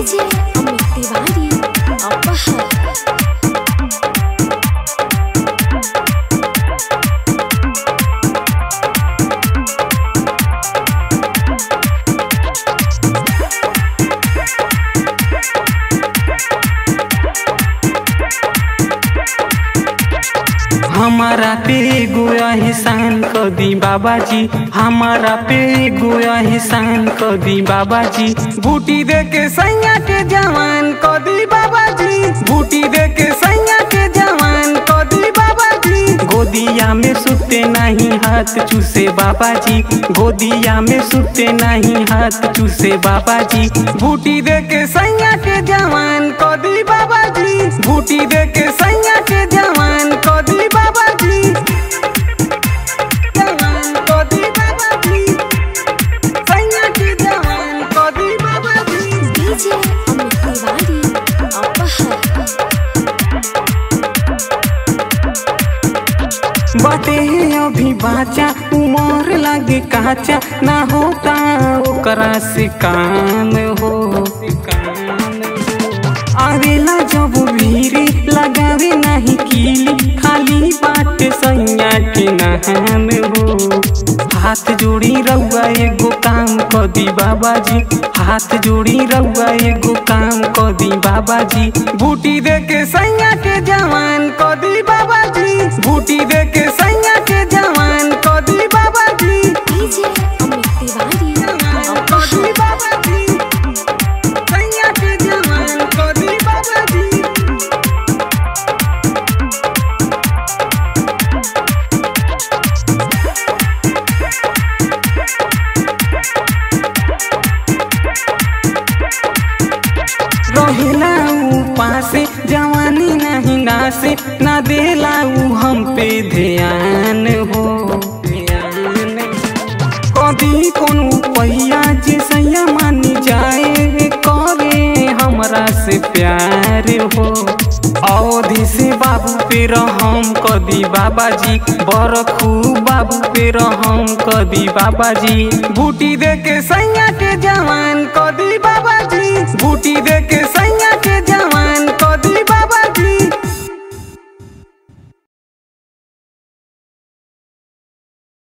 DJ Amit Tiwari अपहर हमारा पे गोया एहसान क दी बाबा जी हमारा पे गोया एहसान क दी बाबा जी बूटी दे के सैया के जवान क दी बाबा जी बूटी दे के सैया के जवान क दी बाबा जी गोदिया में सुते नहीं हाथ चूसे बाबा जी गोदिया में सुते नहीं हाथ चूसे बाबा जी बूटी दे के सैया के जवान क दी बाबा जी बूटी दे के सैया के जवान क दी बाबा जी जवान क दी बाबा जी सैया के जवान क दी बाबा जी डीजे अमित तिवारी अपहर बाटे अभी बाचा उमर लागे काचा ना होता ओकरा से कान हो आवेला जब भीरी लगावे नहीं कीली खाली बाट सैया के नहान हो हाथ जोड़ी रउआ एगो काम क दी बाबा जी हाथ जोड़ी रउआ एगो काम क दी बाबा जी बूटी दे के सैया के जवान क दी बाबा जी बूटी दे के सैया के जवान क दी बाबा जी डीजे अमित तिवारी जवान क दी अपहर बाबा जी सैया के जवान क दी बाबा जी रहेला ऊ पासे जवानी नहीं नासे ना देला ऊ हम पे ध्यान हो कभी कोनो पहिया जे सैया मानी जाए करे हमरा से प्यार हो अवधि से बाबू पे रहम कदी बाबा जी बरखू बाबू पे रहम कदी बाबा जी बूटी दे के सैया के जवान कदी बाबा जी बूटी दे के